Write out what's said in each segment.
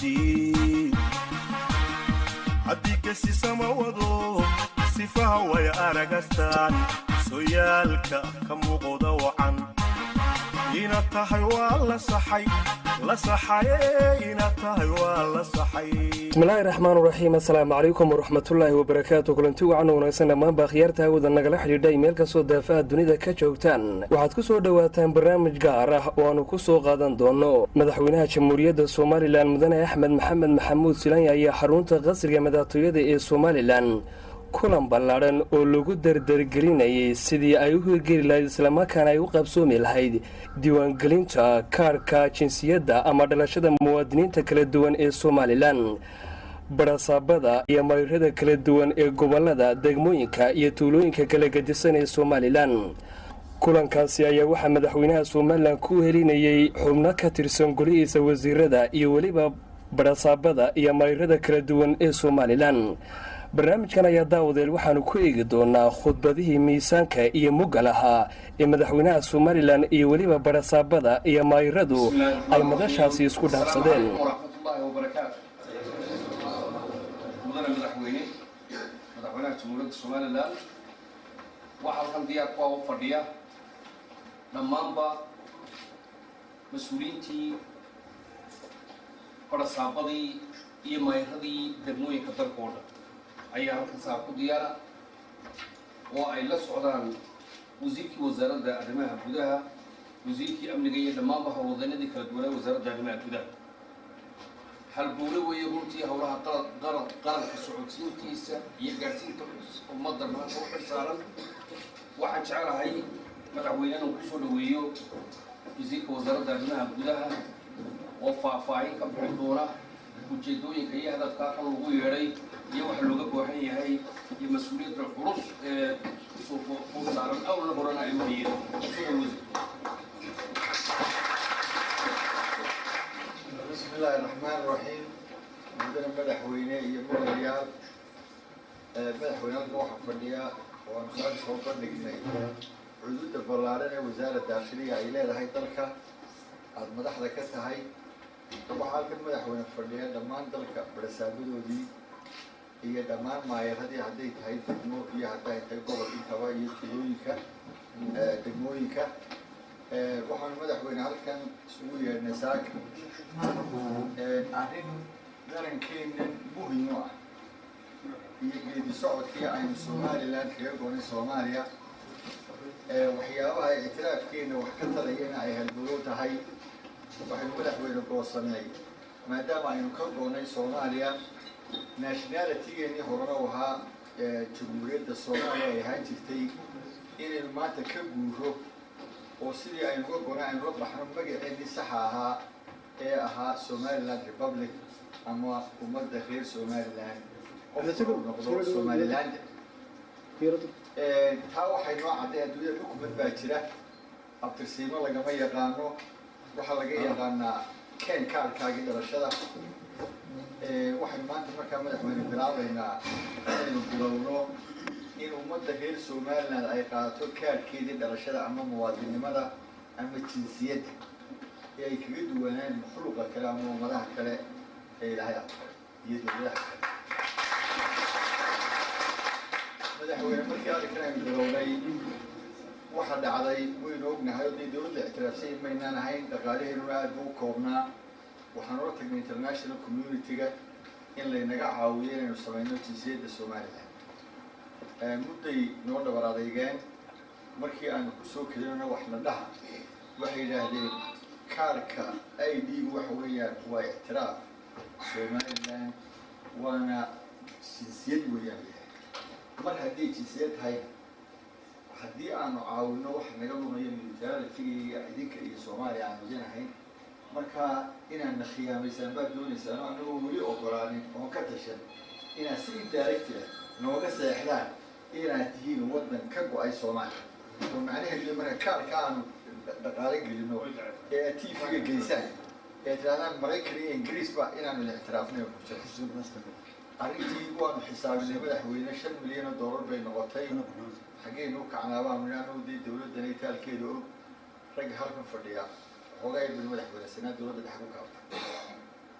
haddii haddii gesisama wado sifaha way aragastaan soyaalka ka muuqda wacan inaad tahay waa la saxay la saxaye inaad tahay waa la saxay bismillaahi raxmaan raxiim assalaamu calaykum waraxmatullaahi wabarakaatu kulanti wacan wanaagsan dhammaanba akhyaarta hawada nagala xidhiidhay meel kastoo daafaha dunida ka joogtaan waxaad ku soo dhowaataan barnaamij gaar ah oo aanu ku soo qaadan doono madaxweynaha jamhuuriyadda somalilan mudane axmed maxamed maxamuud silanya ayaa xarunta qasriga madaxtooyada ee somalilan kulan ballaadhan oo lagu dardargelinayay sidii ay u hirgeli lahayd islamarkaana ay u qabsoomi lahayd diiwaangelinta kaarhka jinsiyadda ama dhalashada muwaadiniinta kala duwan ee somalilan barasaabada iyo marirada kala duwan ee gobolada degmooyinka iyo tuulooyinka kala gedisan ee somalilan kulankaasi ayaa waxaa madaxweynaha somalilan ku helinayay xubno ka tirsan golihiisa wasiirada iyo weliba barasaabada iyo marirada kala duwan ee somalilan barnaamijkan ayaa daawadeel waxaanu ku eegi doonaa khudbadihii miisaanka iyo muggal ahaa ee madaxweynaha somalilan iyo weliba barasaabada iyo maayiradu ay madashaasi isku dhaafsadeen waraxmatullaahi wabarakaatu mudane madaxweyne madaxweynaha jamhuuriyadda somalilan waxaa halkan diyaar ku ah u fadhiya dhammaanba mas-uuliyiintii barasaabadii iyo maayiradii degmooyinka dalka oo dhan ayaa halkan saa ku diyaara oo ay la socdaan wasiirkii wasaaradda arrimaha gudaha wasiirkii amniga iyo dhammaanba howlwadeennadii kala duwanaa wasaaradda arrimaha gudaha halbowle weeye runtii howlaha qaran qaranka socodsiintiisa iyo gaadhsiinta ummadda maanta u xil saaran waxaan jecelahay madaxweyne inuu kusoo dhaweeyo wasiirka wasaaradda arrimaha gudaha oo faahfaahin ka bixin doona ujeedooyinka iyo hadafkaa kan lagu yeedhay iyo waxa looga baahan yahay iyo mas-uuliyadda culus ee kusoo saaran awlna horena ay u hayeen bismi illaahi raxmaan raxiim mudane madaxweyne iyo mudanayaal madaxweyne halkan waxaa fadhiya waanu saaka soo bandhignay cududa ballaaran ee wasaaradda daakhiliga ay leedahay dalka aada madaxda ka tahay waxaa halkan madaxweyne fadhiya dhammaan dalka barasaabadoodii iyo dhammaan maayaradii hadday tahay degmo iyo hadday tahay gobol intaba iyo tulooyinka degmooyinka waxaanu madaxweyne halkan isugu yeedhnay saaka arrin darankeennan muhim u ah iyo geedi socodkii aynu somalilan kaga goonay soomaaliya waxyaabaha ictiraafkeenna wax ka talayana ay halbolow tahay waxaynu madaxweyne goosanay maadaama aynu ka goonnay soomaaliya nationalitygeennii horena u ahaa jamhuuriyadda soomaaliya ay ahaan jirtay inaynu maanta ka guuro oo sidii aynu ka goonay aynu la baxno magaceennii saxa ahaa ee ahaa somaliland republic ama ummadda reer somaliland qofku noqdo somaliland taa waxay noo cadday adduunyada xukumad baa jira abtirsiimo lagama yaqaano waxaa laga yaqaanaa ken kaarkaagii dhalashada waxaynu maanta markaa madaxweyne bilaabaynaa inaynu bilowno in ummadda reer somaliland ay qaadato kaarhkeedii dhalashada ama muwaadinnimada ama jinsiyadda ee ay kaga duwanaan makhluuqa kale ama ummadaha kale ee ilaahay aqbal iyo dowladaha kale madaxweyne markii arrinkan aynu bilownay waxa dhacday waynu ognahay oo dee dowladda ictiraafsay maynaan ahayn dhaqaalaheennuna aad buu u koobnaa waxaan ola tagnay international community-ga in laynaga caawiyo inaynu samayno jinsiyadda somalilan mudday noo dhabar adeygeen markii aanu kusoo kelinona wax la dhaha waxay yidhaahdeen kaarka i d waxa weeyaan waa ictiraaf somalilan waana jinsiyad weeyaan mar hadday jinsiyad tahayna haddii aanu caawino wax naga lumayo militaaritiga idinka iyo soomaaliya aan wajanahayn markaa inaadna khiyaamaysaan baad doonaysaan oo anagoo weli ogolaanin oon ka tashan inaad si indirectila nooga seexdaan inaad tihiin waddan ka go-ay soomaaliya oo macnaheedu marka kaarka aanu dhaqaalo gelino ee aad tv-ga geysaan ee tirahdaan maraykan iyo ingiriisba inaanu la ictiraafnay arrintii waanu xisaabinay madaxweyne shan milyan oo dollar bay noqotay xaggeynu u kacnaabaan anu dee dawladdan itaalkeeda og ragga halkan fadhiya xoogaa bin madaxweyne sanaa dowladda dhex ku kaabta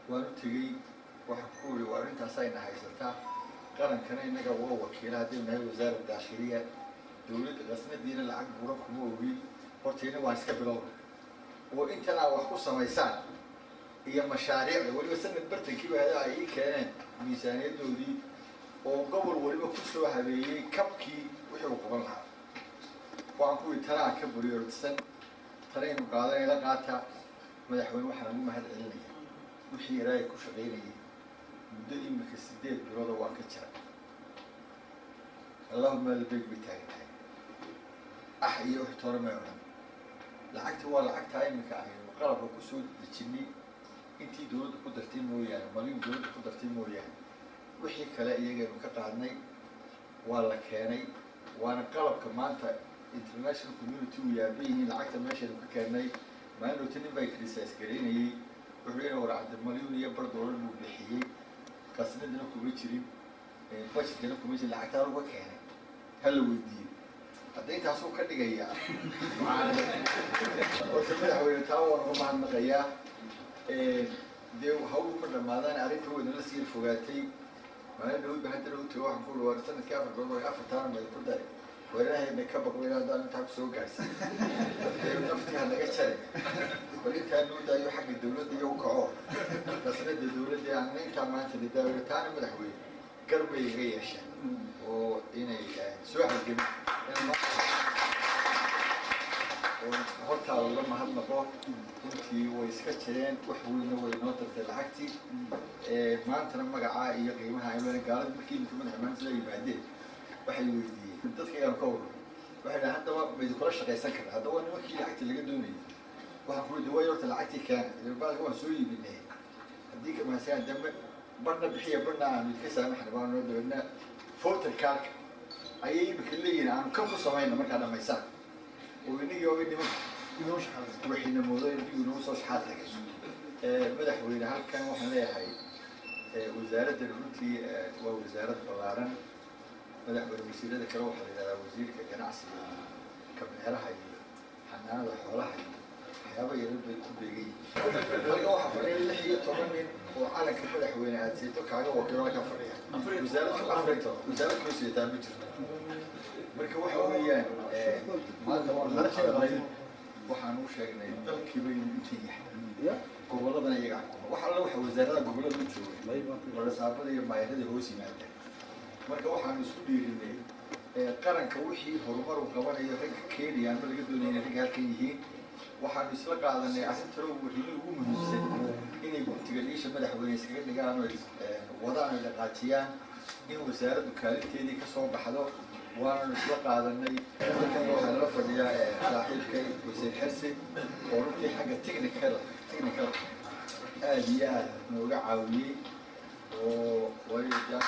waan u tegey waxaan ku uri waa arrintaas ayna haysataa qarankana innaga waa wakiila haddii nahay wasaara daakhiliya dowladda qasnadiina lacag buran kuma ogi hortayna waan iska bilowna oo intan aa wax ku samaysaan iyo mashaariicda weliba sanad bartankiiba hada ay ii keeneen miisaaniyadoodii oo gobol weliba ku soo habeeyey kabkii wixii uu qaban lahaa waxaan ku yidhi tanaa ka buriyoortisan tanaynu qaadanay la qaata madaxweyne waxaan ugu mahad celinaya wixii ilaahay ku shaqaynayay muddo imika sideed bilooda waan ka jira allahuma albeeg bay taagan tahay ah iyo wix toona may odhan lacagta waa lacagtaa imika aynu qalabka kusoo dejinay intii dowladda ku dartay mooyaane malin dowladda ku dartay mooyaane wixii kale iyagaynu ka qaadnay waa la keenay waana qalabka maanta international community uu yaaba yihiin lacagta meeshaynu ka keennay maalinoota nin baa critise garaynayey wuxuu leeyahay war cabdimalyuun iyo bar doolar buu bixiyey qasnadina kuma jirin budgetkana kuma jirin lacagtaa laga keenay ha la weydiiyo hadda intaasuu ka dhigayaa horta madaxweyne taa waan uga mahadnaqayaa dee hawlu ma dhamaadaan arrinta weynala sii fogaatay maalin dhawod ba haddana u tago waxaan ku uri war sanadkii afar bilood waa afartaana meel ku dari weerarahayna ka baqweyna haddaan intaa kusoo gaarsin naftii ha naga jare bal intaa noo daayo xagga dawladda iyo u kaco qasnada dawladda aanna intaa maanta nidaayo taana madaxweyne garbay iga yeesha oo inay soo halgami hortaada la mahadnaqo runtii way iska jireen wax weyna way noo tartay lacagtii maantana magacaa iyo qiimaha aynu gaalada markii imika madaxa maanta la yimaadeen waxay weydiiyeen dadkaygaan ka warro waxay dhahay haddaba maydi kula shaqaysan karna haddaba nimankii lacagta laga doonayay waxaan ku yidhi way horta lacagtii keena ilbaalka waan soo iibinay haddii kamahasaan dambe barna bixiya barna aanu idka saamaxna baan noo dabeedna voter cardka ayay imika leeyihin aanu kan ku samayna markaa dhamaysaan oo inagii oga nimanka waxayna moodo inuu inoo soo shaxaad tagay madaxweyne halkan waxaan leeyahay wasaaradda runtii waa wasaarad ballaaran madaxweyne wasiirada kale waxaa la yidhahdaa wasiirka ganacsiga iyo kabeeraha iyo xanaanada xoolaha iyo waxyaaba yaran bay ku beegan yihiin halka waxaa fadhiya lix iyo toban nin oo calanka madaxweyne aad seeto kaaga wakiilo halkaa fadhiya wasaarad afrito wasaarad koo seetaa ma jirto marka waxa weeyaan maanta waan la hadlay waxaan u sheegnay dalkiiba inuu inta yahay gobolladana iyaga xukuma wax alla waxa wasaarada gobollada u joogay warasaabada iyo maayarada hoos yimaadeen marka waxaanu isku dhiirinay qaranka wixii horumar uu qabanayo ragga keenaya ama laga doonaya inay ragga halkan yihiin waxaanu isla qaadanay arrintalo warrimi ugu muhiimsan inay guntiga liisha madaxweyne iskaga dhigaan oo wadaan ay dhaqaajiyaan in wasaaraddu kaalinteedii ka soo baxdo waananu isla qaadanay halkan waxaa nala fadhiyaa saaxiibkay wasiir xersi oo runtii xagga technical technical aada iyo aada nooga caawiyey oo waayo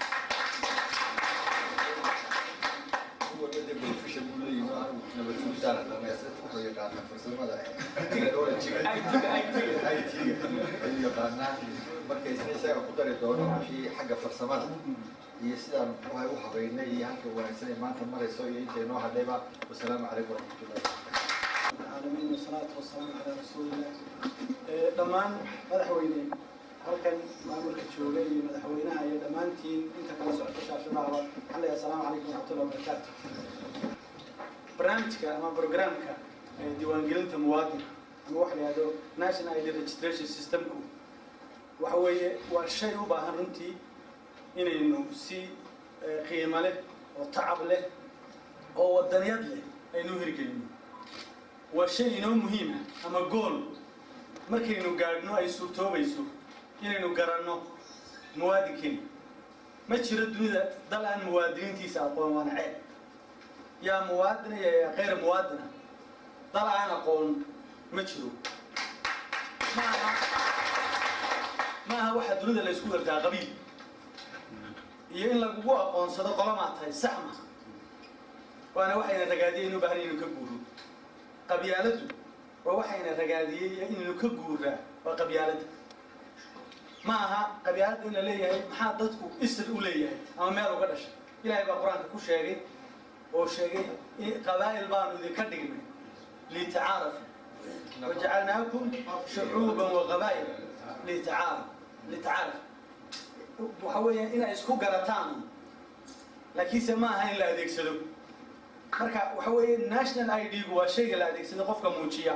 kuwabada beneficial buu leeyihi anigu nabad sugitaana dhamaystirta wuxuu yaqaanaa farsamada technologyga IT-ga ayuu yaqaanaa marka isna isaga ku dari doono wixii xagga farsamada iyo sidaan muxuuhay u habeynay iyo halka wanaagsan ee maanta marayso iyo intay noo hadhayba wasalaamu calaykum waraxmatullahi العالمين والصلاة والسلام على رسول الله dhammaan madaxweyne halkan maamulka jooga iyo madaxweynaha iyo dhammaantiin inta kala socota shaashadaaba waxaan leeyahay asalaamu calaykum waraxmatullahi wabarakaatu barnaamijka ama programka diiwaangelinta muwaadinka ama waxa la yihahdo national id registration systemku waxa weeye waa shay u baahan runtii inaynu si qiimo leh oo tacab leh oo wadaniyad leh aynu hirgelino waa shay inoo muhiima ama gool markaynu gaadhno ay suurtoobayso inaynu garanno muwaadinkeena ma jiro dunida dal aan muwaadiniintiisa aqoon waana ceeb yaa muwaadina iyo yaa kayr muwaadina dal aan aqoon ma jiro maaha maaha waxa dunida la isku gartaa qabiil iyo in lagugu aqoonsado qolamaa tahay sax ma waana waxayna ragaadiyay inu baahan inaynu ka guuro qabyaaladdu waa waxayna ragaadiyey inaynu ka guuraa waa qabyaaladda ma aha qabyaaladda in la leeyahay maxaa dadku isir u leeyahay ama meel uga dhashay ilaahay baa qur-aanka ku sheegay oo sheegay qabaa'il baanu idinka dhignay litacaarafu wajacalnaakum shucuuban waqabaa'il litacaaruf litacaaruf waxa weeyaan inay isku garataan laakiinse ma aha in la adeegsado marka waxa weeye national i d gu waa shayga la adeegsado qofka muujiya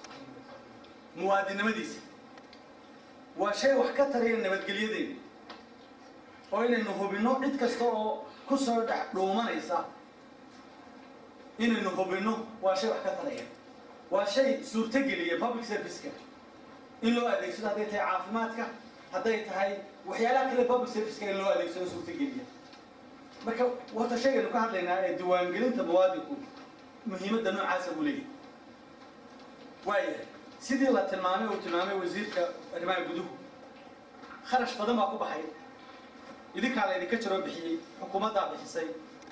muwaadinimadiisa waa shay wax ka taraya nabadgelyadeena oo inaynu hubinno cid kasta oo ku soo dhex dhuumanaysa inaynu hubinno waa shay wax ka taraya waa shay suurtogeliya public serviceka in loo adeegsado hadday tahay caafimaadka hadday tahay waxyaalaha kale public serviceka in loo adeegsado suurtogeliya marka wata shaygaynu ka hadlaynaa ee diiwaangelinta muwaadinku muhiimadda noocaasa buu leeyahay waayahay sidii la tilmaamay uu tilmaamay wasiirka arrimaha guduhu kharash badan baa ku baxay idinkaa la idinka jaroo bixiyey xukuumaddaa bixisay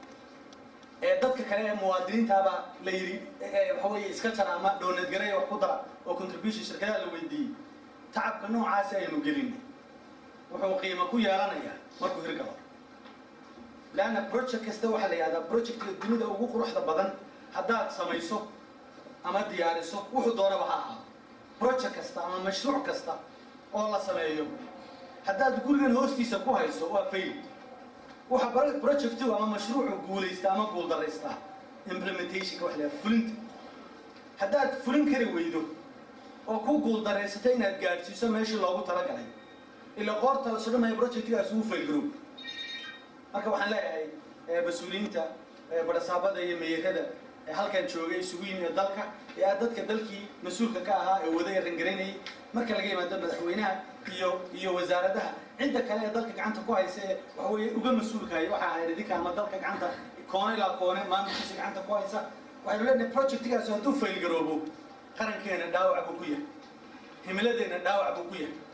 ee dadka kale ee muwaadiniintaabaa la yidhi waxa weeye iska jara ama doonadgaraya wax ku dara oo contribution shirkadaha la weydiiyey tacabka noocaasi aynu gelinay wuxuu qiimo ku yeelanayaa markuu hirgalo leanna project kasta waxaa la yihahdaa projectka dunida ugu quruxda badan haddaad samayso ama diyaariso wuxuu doonaba ha ahaado project kasta ama mashruuc kasta oo la sameeyo haddaad gurigan hoostiisa ku hayso waa fail waxa projectu ama mashruucu guulaysta ama guuldaraystaa implementationka waxa la yihahda fulinta haddaad fulin kari weydo oo ku guuldaraysato inaad gaadhsiiso meeshii loogu talagalay ila qoorta la sudhamaya projectgaas uu fail garoob marka waxaan leeyahay mas-uuliyiinta barasaabada iyo meerada ee halkan joogay isugu yimi dalka ee ah dadka dalkii mas-uulka ka ahaa ee wada rangaraynayay marka laga yimaado madaxweynaha iyo iyo wasaaradaha cidda kale ee dalka gacanta ku haysa ee waxa weeye uga mas-uulkahay waxa ahayd idinka ama dalka gacanta koone ilaa koone maamulkiisa gacanta ku haysa waxaynu leenahay projectgaas hadduu fail garoobo qarankeena dhaawac buu ku yahay himiladeena dhaawac buu ku yahay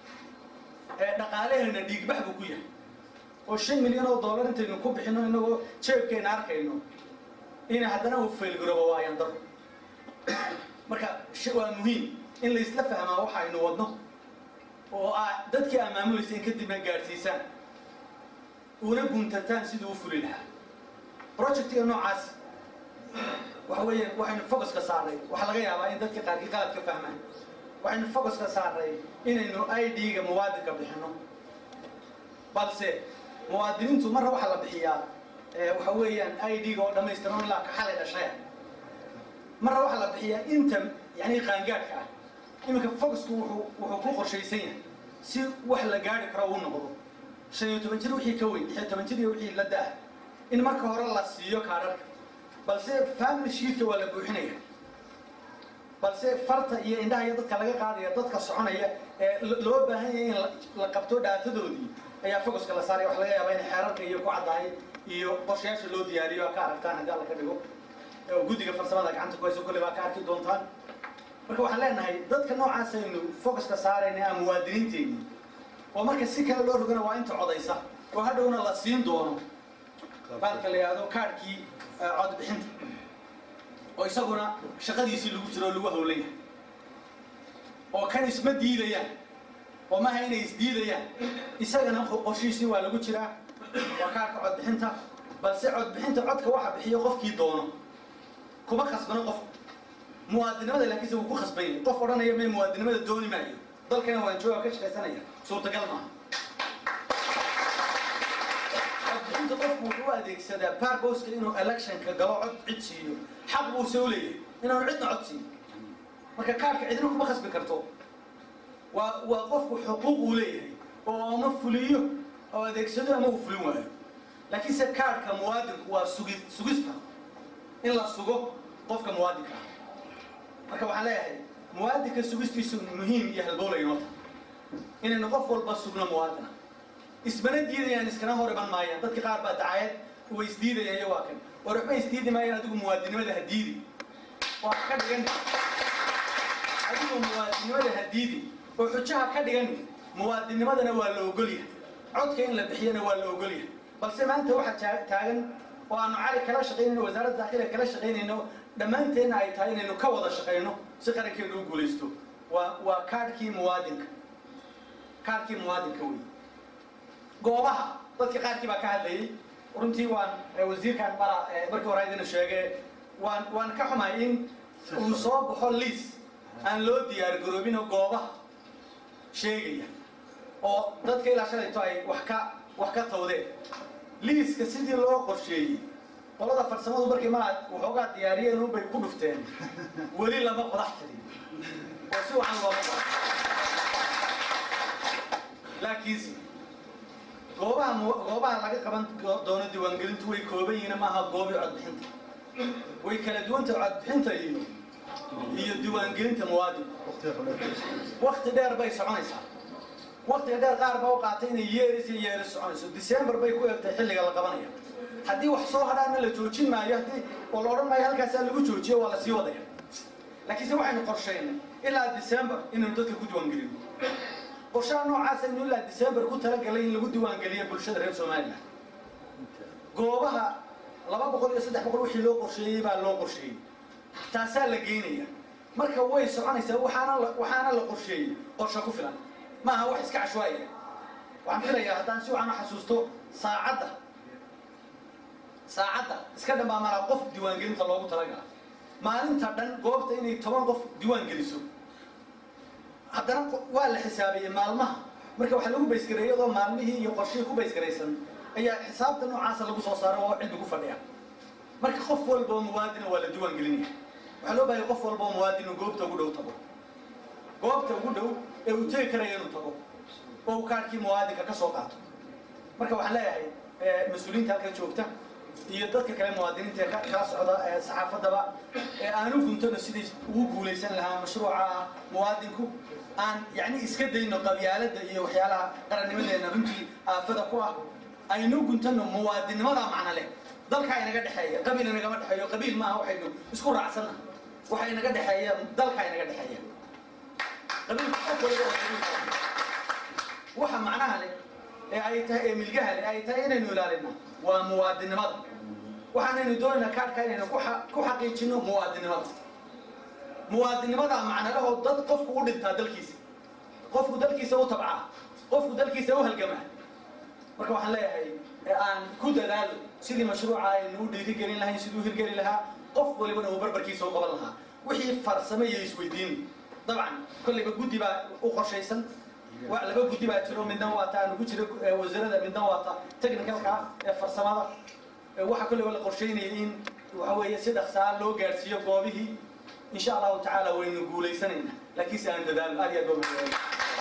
ee dhaqaalaheena dhiigbax buu ku yahay oo shan milyan oo dollar intaynu ku bixino inagoo jeebkeena arkayno in haddana uu faylgaroobo waa ayaan daro marka waa muhiim in laysla fahmaa waxa aynu wadno oo aa dadkii aa maamulaysa in kadibna gaadhsiisaan una guntataan siduu u fuli lahaa projectiga noocaas waxa weeye waxaynu focuska saarnay waxaa laga yaabaa in dadka qaarkii qalad ka fahmaan waxaynu focuska saarnay inaynu i d-ga muwaadinka bixino balse muwaadiniintu marna waxaa la bixiyaa waxa weeyaan i d-ga oo dhamaystiran ilaa kaxalay dhashaya marna waxaa la bixiyaa inta yani qaangaadhka ah iminka focusku wuxuu wuxuu ku qorshaysan yahay si wax la gaari karo uu noqdo shan iyo toban jir wixii ka weyn lix iyo toban jir iyo wixii la da-ah in marka hore la siiyo kaadharka balse family sheetka waa la buuxinaya balse farta iyo indhaha iyo dadka laga qaadaya dadka soconaya ee loo baahan yahay in la qabto dhaatadoodii ayaa focuska la saaraya waxa laga yaabaa in xeerarka iyo ku caddahay iyo qorshayaasha loo diyaariyo aa ka aragtaan haddii alla ka dhigo oo guddiga farsamada gacanta ku hayso kolley baa ka arki doontaan marka waxaan leenahay dadka noocaas aynu focuska saarayna aa muwaadiniinteenni oo marka si kale loo rogana waa inta codaysa oo hadhowna la siin doono baalka la yihahdo kaadhkii codbixinta oo isaguna shaqadiisii lagu jiro oo lagu hawlan yahay oo kan isma diidayaan oo maaha inay isdiidayaan isagana qorshihiisii waa lagu jiraa waa kaarka codbixinta balse codbixinta codka waxa bixiyo qofkii doono kuma khasbano qof muwaadinimada laakiinse wuu ku khasban yahay qof odhanaya may muwaadinimada dooni maayo dalkana waan jooga ka shaqaysanaya suurtagal maaha codbixinta qofku wuxuu u adeegsadaa barboska inuu electionka galo cod cid siiyo xaq buuse u leeyahay inaanu cidna cod siiyo marka kaarka cidna kuma khasbi karto waa waa qofku xuquuq uu leeyahay oo ama fuliyo oo adeegsado ama uu fulin waayo laakiinse kaarhka muwaadinku waa sugi sugista in la sugo qofka muwaadinka ah marka waxaan leeyahay muwaadinka sugistiisu muhiim iyo halbowla inoo tahay inaynu qof walba sugno muwaadina ismana diidayaan iskana hor iman maayaan dadka qaar baa dacayad way isdiidayaan iyo waa kan war waxba isdiidi maayaan adigu muwaadinimada ha diidi waa ka dhigan adigu muwaadinimada ha diidi oo xujaha ka dhigan muwaadinimadana waa la ogolyahay codka in la bixiyana waa la ogolyahay balse maanta waxaa taagan oo aanu cali kala shaqaynayno wasaaradda daakhiga kala shaqaynayno dhammaanteenna ay tahay inaynu ka wada shaqayno si qarankeenu u guulaysto waa waa kaadhkii muwaadinka kaadhkii muwaadinka wey goobaha dadka qaarkii baa ka hadlayay runtii waan wasiirkan mara markii hore idina sheege waan waan ka xumahay in uu soo baxo liis aan loo diyaar garoobinoo goobaha sheegaya oo dadka ilaa shalayto ay wax ka wax ka tawdeen liiska sidii loo qorsheeyey qolada farsamadu markay maa waxoogaa diyaariyeen unbay ku dhufteen weli lama qodax tirin oo si wacan looma qodax laakiinse goobaha mu- goobaha laga qaban doono diiwaangelintu way kooban yihiin maaha goobii codbixinta way kala duwanta codbixinta iyo iyo diiwaangelinta muwaadinka wakti dheer bay soconaysaa waktiga dheer qaar baa u qaatay inay yeeris iyo yeeris soconayso december bay ku egtay xilliga la qabanaya haddii wax soo hadhaana la joojin maayo haddii oo la odhan maayo halkaasaa lagu joojiyo waa la sii wadaya laakiinse waxaynu qorshaynay ilaa december inaynu dadka ku diiwaangelino qorshaha noocaas aynu ilaa december ku talagalay in lagu diiwaangeliyo bulshada reer somaliland goobaha laba boqol iyo saddex boqol wixii loo qorsheeyey baa loo qorsheeyey taasaa la geynaya marka way soconaysaa waxaana la waxaana la qorsheeyey qorshe ku filan maaha wax iska cashwaaya waxaan filayaa haddaan si wacan u xasuusto saacadda saacadda iska dhammaamana qof diiwaangelinta loogu talagala maalinta dhan goobta inay toban qof diiwaan geliso haddana qo- waa la xisaabeeyey maalmaha marka waxaa lagu baysgareeyey iyadoo maalmihii iyo qorshihii ku baysgaraysan ayaa xisaabta noocaasa lagu soo saaray oo cilmi ku fadhiya marka qof walba oo muwaadina waa la diiwaan gelinaya waxaa loo baahaya qof walba oo muwaadin uu goobta ugu dhow tago goobta ugu dhow ee uu tegi karaya inuu tago oo uu kaarkii muwaadinka ka soo qaato marka waxaan leeyahay eh, mas-uuliyiinta halkan joogta iyo dadka kale muwaadiniinta ee ka- kala socda ee saxaafadaba ee aanu guntano sidii ugu guulaysan lahaa mashruuca muwaadinku aan yacni iska dayno qabyaaladda iyo waxyaalaha qarannimadeena runtii aafada ku ah aynu guntano muwaadinimada macno leh dalka inaga dhexeeya qabiil inagama dhexeeyo qabiil maaha waxaynu isku raacsanna waxa inaga dhexeeya dalka inaga dhexeeya qabiilka qof waliba waa qabiil kale. waxa macnaha leh ee ay tahay ee milgaha leh ay tahay inaynu ilaalina waa muwaadinimada waxaanaynu doonaynaa kaadhka inaynu ku xa- ku xaqiijino muwaadinimada muwaadinimada macnalahoo dad qofku u dhintaa dalkiisa qofku dalkiisa u tabcaa qofku dalkiisa u halgamaa marka waxaan leeyahay ee aan ku dadaalo sidii mashruuca aynu u dhiirigelin lahayn siduu u hirgeli lahaa qof walibana uu barbarkiisa u qaban lahaa wixii farsame iyo isweydiin dabcan kollayba guddi baa u qorshaysan wa- laba guddi baa jiro midna waa ta aanu ku jiro eh, wasaaradda midna waa ta technicalka ee farsamada Eh, waxaa kollayba la qorsheynaya in waxa weeye si dhaqsaa loo gaadhsiiyo goobihii insha allahu tacaala waynu guulaysanaynaa laakiinse aan dadaalo aad iyo aad baa mahadcelin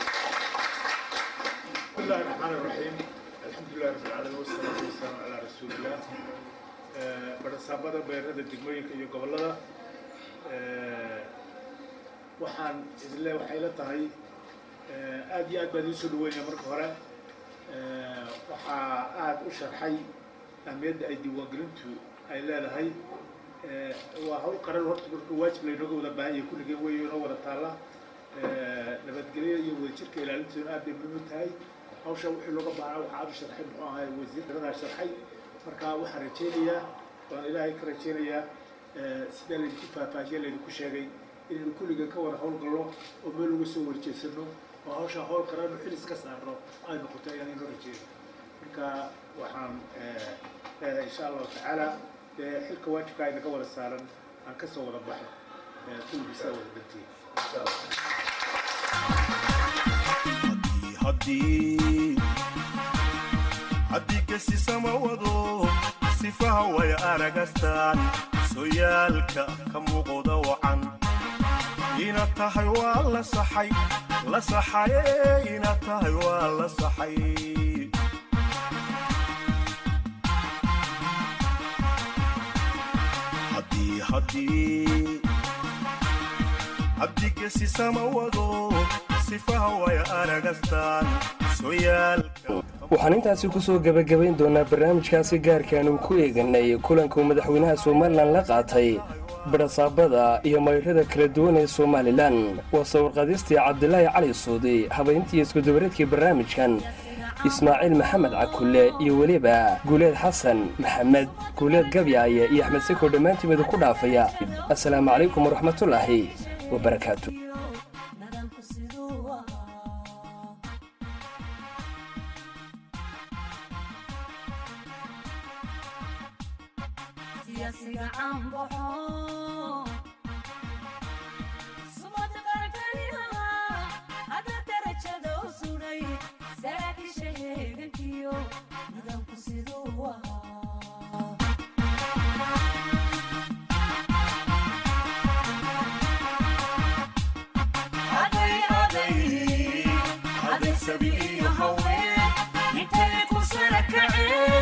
بسم الله الرحمن الرحيم الحمد لله رب العالمين والصلاة والسلام على رسول الله barsaabada beerada degmooyinka iyo gobolada waxaan isle waxay la tahay aad iyo aad baan idiin soo dhaweynaya marka hore waxaa aad u sharxay ahmiyadda ay diiwaangelintu ay leedahay waa hawl qaran horta marka waajib laynooga wada baahan yahay kulligeen wey inoo wada taalla nabadgelyo iyo wadajirka ilaalintooduna aad bay muhiim u tahay hawsha wixii looga baahnaa waxaa aad u sharxay muxuu ahay wasiir daradaa sharxay marka waxaan rajaynayaa waan ilaahay ka rajaynayaa sidaa laydinku faahfaahiye laydinku sheegay inaynu kulligeen ka wada howlgallo oo meel uga soo warjeesano oo hawsha howl qaranu xilis ka saarno ay noqoto ayaan inoo rajayna marka waxaan leedahay insha allahu tacaala dee xilka waajibka ay naga wada saaran aan ka soo wada baxo kulligiisa wada dantiye insha allah haddii haddii gesisama wado sifaha way aragastaan soyaalka ka muuqda wacan ina tahay waa la saxay la saxaye ina tahay waa la saxay haddii haddii haddii gesisama wado sifaha way aragastaan soyaalka waxaan intaasi ku soo gebagabayn doonaa barnaamijkaasi gaarkaanu ku eeganay kulankuu madaxweynaha somalilan la qaatay barasaabada iyo mayrada kala duwan ee somalilan waa sawirqadistii cabdilaahi cali suudi habayntii iskudubareedkii barnaamijkan ismaaciil maxamed cakulle iyo weliba guuleed xasan maxamed guuleed gabyaaye iyo axmed siko dhammaantiimida ku dhaafaya assalaamu calaykum waraxmatullaahi wabarakaatu nidaamku siduu ahaa siyaasiga caan baxo sumada sabi iyo haween intay ku sara kaceen